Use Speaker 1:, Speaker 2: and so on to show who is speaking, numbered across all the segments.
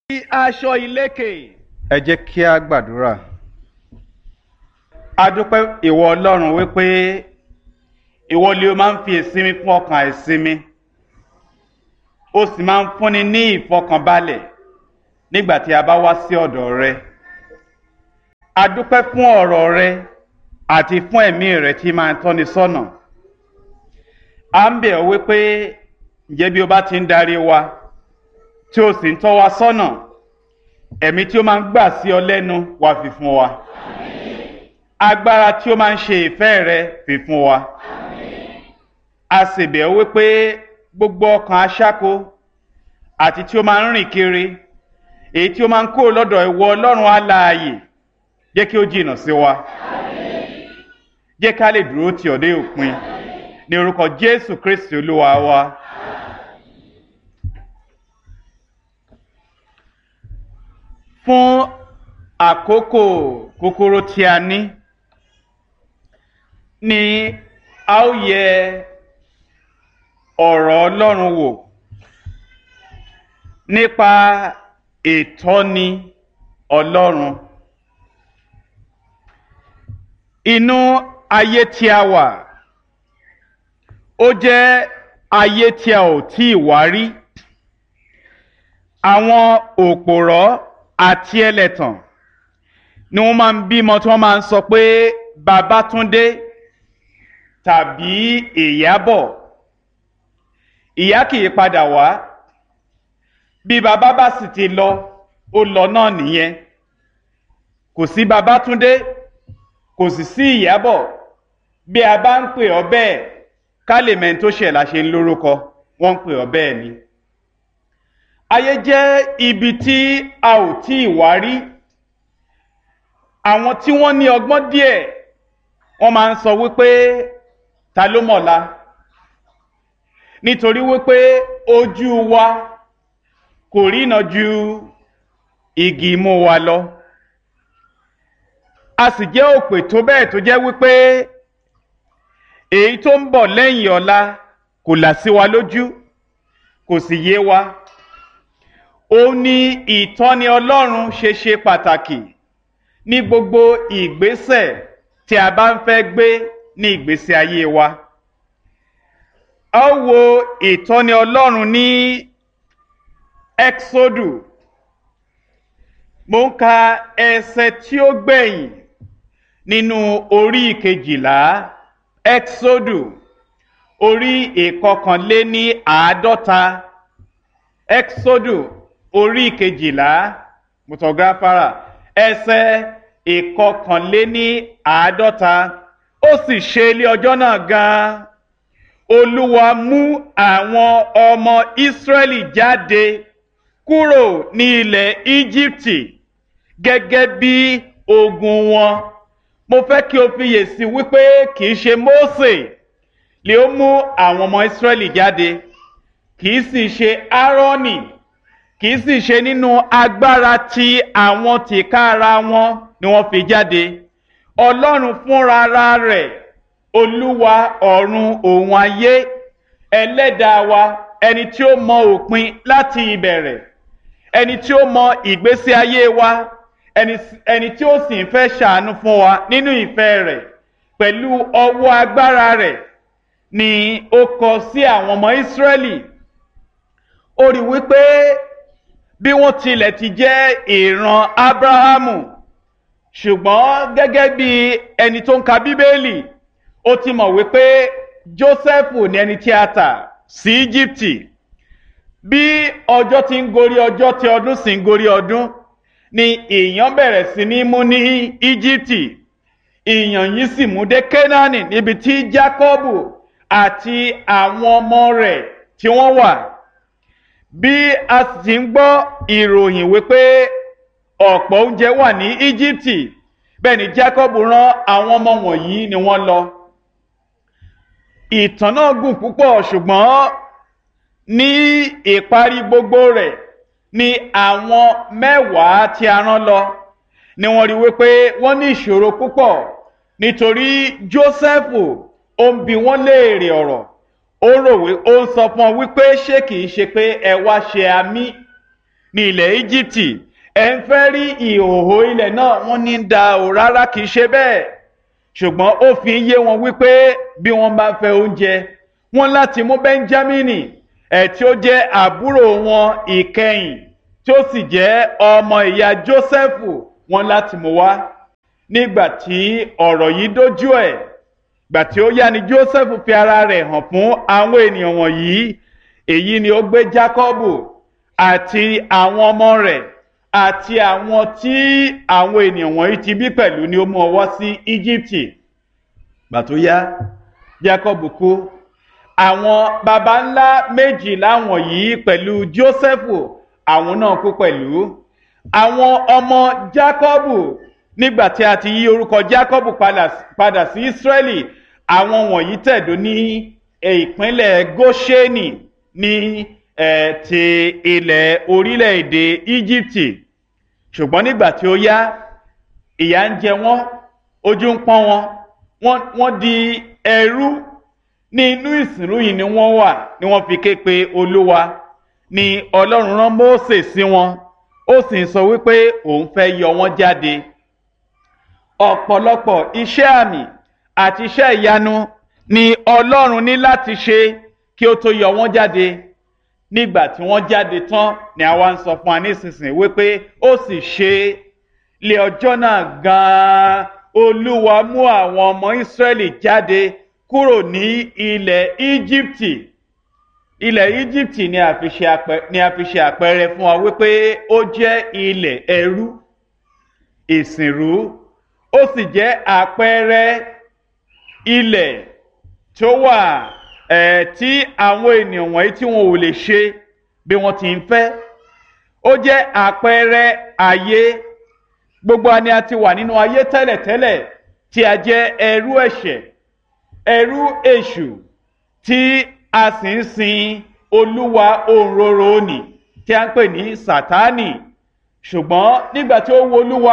Speaker 1: aṣọ ìlékè.
Speaker 2: ẹ jẹ́ kí a gbàdúrà. a dúpẹ́ ìwọ ọlọ́run wípé ìwọ ni o máa ń fi ìsinmi fún ọkàn àìsinmi o sì máa ń fúnni ní ìfọkànbalẹ̀ nígbà tí a bá wá sí ọ̀dọ̀ rẹ. a dúpẹ́ fún ọ̀rọ̀ rẹ àti fún ẹ̀mí rẹ tí máa ń tọ́ni sọ́nà. a ń bẹ̀ ọ́ wípé ǹjẹ́ bí o bá ti ń darí wa tí o sì ń tọ́ wa sọ́nà ẹ̀mí tí ó máa ń gbà sí ọ lẹ́nu wá fi fún wa agbára tí ó máa ń ṣe ìfẹ́ rẹ fi fún wa a sì bẹ̀ ọ́ wípé gbogbo ọkàn aṣáko àti tí ó máa ń rìn kiri èyí tí ó máa ń kó lọ́dọ̀ ìwọ ọlọ́run alààyè jẹ́ kí ó jìnnà sí wa jẹ́ ká lè dúró tì ọ́ dé òpin ní orúkọ jésù kristi olúwa wa. fún àkókò kúkúrú tí a ní ni a ó yẹ ọ̀rọ̀ ọlọ́run wò nípa ìtọ́ni ọlọ́run inú ayé tí a wà ó jẹ́ ayé tí a ò tí ì wá rí àwọn òpòrọ́ àti ẹlẹ́tàn ni wọ́n máa ń bímọ tí wọ́n máa ń sọ pé Babátúndé tàbí Ìyábọ̀ ìyá kì í padà wá bí bàbá bá sì ti lọ ó lọ náà nìyẹn kò sí Babátúndé kò sì sí Ìyábọ̀ bí a bá ń pè ọ́ bẹ́ẹ̀ ká lè mẹ́ni tó ṣẹ̀ la ṣe ń lórúkọ wọ́n ń pè ọ́ bẹ́ẹ̀ ni ayé jẹ́ ibi tí a ò tí ì wá rí àwọn tí wọ́n ní ọgbọ́n díẹ̀ wọ́n máa ń sọ wípé ta ló mọ̀la nítorí wípé ojú wa kò rína ju igi imú wa lọ a sì jẹ́ òpè tó bẹ́ẹ̀ tó jẹ́ wípé èyí tó ń bọ̀ lẹ́yìn ọ̀la kò là sí wa lójú kò sì yé wa ó ní ìtọ́ni ọlọ́run ṣe ṣe pàtàkì ní gbogbo ìgbésẹ̀ tí a bá ń fẹ́ gbé ní ìgbésí ayé wa. a ó wo ìtọ́ni ọlọ́run ní exodu mo ń ka ẹsẹ̀ tí ó gbẹ̀yìn nínú orí ìkejìlá exodu orí ìkọkànléní àádọ́ta exodu orí kejìlá mutọgáfárà ẹsẹ̀ ìkọkànléní àádọ́ta ó sì ṣe ilé ọjọ́ náà gan-an olúwa mú àwọn ọmọ ìsírẹ́lì jáde kúrò ní ilẹ̀ íjíbítì gẹ́gẹ́ bí ogun wọn mo fẹ́ kí o fiyèsí wípé kì í ṣe mósè lè ó mú àwọn ọmọ ìsírẹ́lì jáde kì í sì ṣe áárọ́nì kì í sì ṣe nínú agbára tí àwọn tìkára wọn ni wọ́n fi jáde ọlọ́run fúnra rẹ̀ olúwa ọ̀run òun ayé ẹlẹ́dàá wa ẹni tí ó mọ òpin láti ìbẹ̀rẹ̀ ẹni tí ó mọ ìgbésí ayé wa ẹni tí ó sì ń fẹ́ ṣàánú fún wa nínú ìfẹ́ rẹ̀ pẹ̀lú ọwọ́ agbára rẹ̀ ni ó kọ sí àwọn ọmọ ìsírẹ́lì ó rí wípé bí wọ́n tilẹ̀ ti jẹ́ ìran abrahamu ṣùgbọ́n gẹ́gẹ́ bí ẹni tó ń ka bíbélì ó ti mọ̀ wípé joseph ní ẹni tí a tà sí íjíbítì bí ọjọ́ ti ń gorí ọjọ́ tí ọdún sì ń gorí ọdún ni ìyàn bẹ̀rẹ̀ sí ní mú ní íjíbítì ìyàn yìí sì mú dé kénáánì níbi tí jákọ́bù àti àwọn ọmọ rẹ̀ tí wọ́n wà bí a sì ń gbọ́ ìròyìn wípé ọ̀pọ̀ oúnjẹ wà ní íjíbítì bẹ́ẹ̀ ni jacob rán àwọn ọmọ wọ̀nyí ni wọ́n lọ. ìtàn náà gùn púpọ̀ ṣùgbọ́n ní ìparí gbogbo rẹ̀ ni àwọn mẹ́wàá tí a rán lọ ni wọ́n rí wípé wọ́n ní ìṣòro púpọ̀ nítorí joseph ó ń bi wọ́n léèrè ọ̀rọ̀ ó rò wí ó ń sọ fún ọ wípé ṣé kìí ṣe pé ẹ wá ṣe àmì ní ilẹ̀ íjíbítì ẹ̀ ń fẹ́ rí ìhòòhò ilẹ̀ náà wọ́n ní da ò rárá kìí ṣe bẹ́ẹ̀ ṣùgbọ́n ó fi yé wọn wípé bí wọ́n bá fẹ́ oúnjẹ wọ́n láti mú bẹ́ńjámínì ẹ̀ tí ó jẹ́ àbúrò wọn ìkẹyìn tí ó sì jẹ́ ọmọ ìyá jósẹ́fù wọ́n láti mú wá nígbà tí ọ̀rọ̀ yìí dójú ẹ̀ gbà tí ó yá ni jósẹ́fù fi ara rẹ̀ hàn fún àwọn ènìyàn wọ̀nyí èyí ni ó gbé jákọ́bù àti àwọn ọmọ rẹ̀ àti àwọn tí àwọn ènìyàn wọ̀nyí ti bí pẹ̀lú ni ó mú ọwọ́ sí íjíbítì gbà tó yá jákọ́bù kú àwọn baba ńlá méjìlá wọ̀nyí pẹ̀lú jósẹ́fù àwọn náà kú pẹ̀lú àwọn ọmọ jákọ́bù nígbà tí a ti yí orúkọ jákọ́bù padà sí ísírẹ́lì àwọn wọ̀nyí tẹ̀dó ní ìpínlẹ̀ góṣẹ́nì ní ti ilẹ̀ orílẹ̀-èdè íjíbítì ṣùgbọ́n nígbà tí ó yá ìyà ń jẹ wọ́n ojú ń pọ́n wọn wọ́n di ẹrú ní inú ìsìnrú yìí ni wọ́n wà ni wọ́n fi ké pe olúwa ni ọlọ́run rán mósè sí wọn ó sì ń sọ wípé òun fẹ́ yọ wọ́n jáde ọ̀pọ̀lọpọ̀ iṣẹ́ àmì àti iṣẹ́ ìyanu ni ọlọ́run ní láti ṣe kí ó tó yọ wọ́n jáde nígbà tí wọ́n jáde tán ni àwa ń sọ fún wa nísinsìnyí wípé ó sì ṣe lé ọjọ́ náà gan-an olúwa mú àwọn ọmọ ìsírẹ́lì jáde kúrò ní ilẹ̀ íjíbítì ilẹ̀ íjíbítì ni a fi ṣe àpẹẹrẹ fún wa wípé ó jẹ́ ilẹ̀ ẹrú ìsìnrú ó sì jẹ́ àpẹẹrẹ ilẹ̀ tó wà ẹ̀ tí àwọn ènìyàn wọ̀nyí tí wọn ò lè ṣe bí wọ́n ti ń fẹ́ ó jẹ́ àpẹẹrẹ ayé gbogbo àni a ti wà nínú ayé tẹ́lẹ̀tẹ́lẹ̀ tí a jẹ́ ẹrú ẹ̀ṣẹ̀ ẹrú èṣù tí a sì ń sin olúwa òǹrorò òní tí a ń pè ní sátánì ṣùgbọ́n nígbà tí ó wo olúwa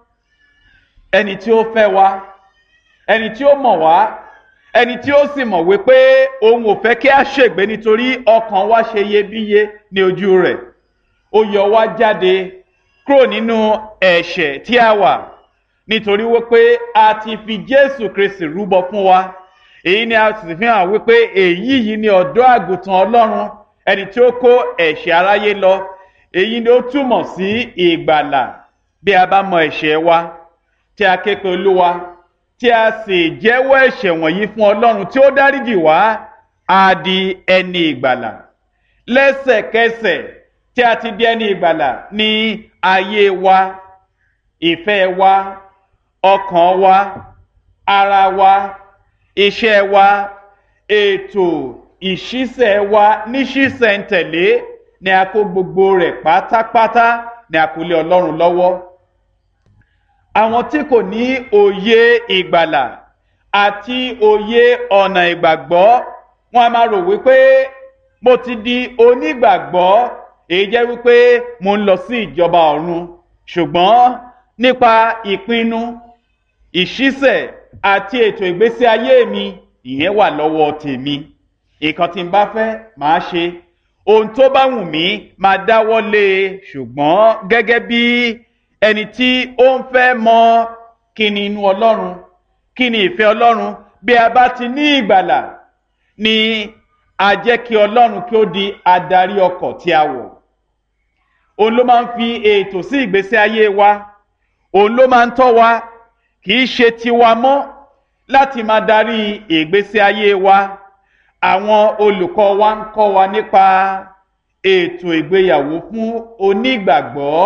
Speaker 2: ẹni tí ó fẹ́ wa ẹni tí ó mọ̀ wá ẹni tí ó sì mọ̀ wípé òun ò fẹ́ kí a ṣègbé nítorí ọkàn wa ṣe iyebíye ní ojú rẹ̀ ó yọ wá jáde kúrò nínú ẹ̀ṣẹ̀ tí a wà nítorí wípé a ti fi jésù kristi rúbọ fún wa èyí ni a sì fi hàn wípé èyí yìí ni ọ̀dọ́ àgùntàn ọlọ́run ẹni tí ó kó ẹ̀ṣẹ̀ aráyé lọ èyí ni ó túmọ̀ sí ìgbàlà bí a bá mọ ẹ̀ṣẹ̀ wa tí a ké pe olúwa tí a sì jẹ́wọ́ ẹ̀ṣẹ̀ wọ̀nyí fún ọlọ́run tí ó dáríjì wá á di ẹni ìgbàlà lẹ́sẹ̀kẹsẹ̀ tí a ti di ẹni ìgbàlà ní ayé wa ìfẹ́ wa ọkàn wa ara wa iṣẹ́ wa ètò ìṣísẹ̀ wa níṣísẹ̀ntẹ̀lé ni a kó gbogbo rẹ̀ pátápátá ni a kó lé ọlọ́run lọ́wọ́ àwọn tí kò ní òye ìgbàlà àti òye ọ̀nà ìgbàgbọ́ wọn a máa rò wípé mo ti di onígbàgbọ́ èyí jẹ́ wípé mo ń lọ sí ìjọba ọ̀run ṣùgbọ́n nípa ìpinnu ìṣísẹ̀ àti ètò ìgbésí ayé mi ìyẹn wà lọ́wọ́ tèmi nǹkan tí n bá fẹ́ máa ṣe ohun tó bá wù mí máa dáwọ́ lé e ṣùgbọ́n gẹ́gẹ́ bí ẹni tí ó ń fẹ́ mọ kí ni inú ọlọ́run kí ni ìfẹ́ ọlọ́run bí a bá ti ní ìgbàlà ni a jẹ́ kí ọlọ́run kí ó di adarí ọkọ̀ tí a wọ̀ òun ló máa ń fi ètò sí ìgbésí ayé wa òun ló máa ń tọ́ wa kì í ṣe tiwa mọ́ láti máa darí ìgbésí ayé wa àwọn olùkọ́ wa ń kọ́ wa nípa ètò ìgbéyàwó fún onígbàgbọ́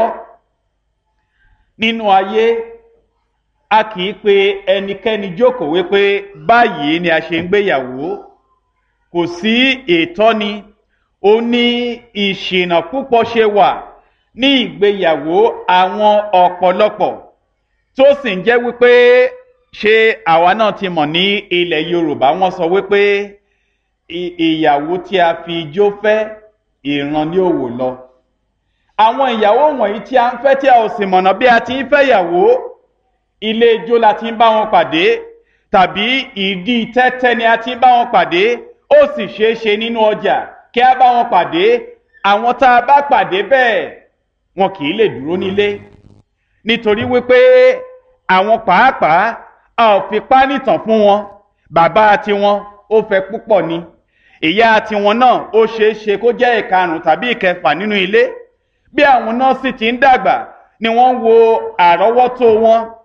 Speaker 2: nínú ayé a kì í pe ẹnikẹ́ni jókòó wípé báyìí ni a ṣe ń gbéyàwó kò sí ìtọ́ni ó ní ìṣìnà púpọ̀ ṣe wà ní ìgbéyàwó àwọn ọ̀pọ̀lọpọ̀ tó sì ń jẹ́ wípé ṣé àwa náà ti mọ̀ ní ilẹ̀ yorùbá wọ́n sọ wípé ìyàwó tí a fi ijó fẹ́ ìran ní òwò lọ àwọn ìyàwó wọ̀nyí tí a ń fẹ́ tí a ò sì mọ̀nà bí a ti ń fẹ́ ìyàwó ilé ijó la ti ń bá wọn pàdé tàbí ìdí tẹ́tẹ́ ni a ti ń bá wọn pàdé ó sì ṣeé ṣe nínú ọjà kí a bá wọn pàdé àwọn tá a bá pàdé bẹ́ẹ̀ wọn kì í lè dúró nílé nítorí wípé àwọn pàápàá a ò fi pánìtàn fún wọn bàbá tiwọn ó fẹ́ púpọ̀ ni ìyá tiwọn náà ó ṣeé ṣe kó jẹ́ ìkarùn tàbí ìkẹfà nínú ilé bí àwọn náà sì ti ń dàgbà ni wọ́n ń wo àrọ́wọ́tó wọn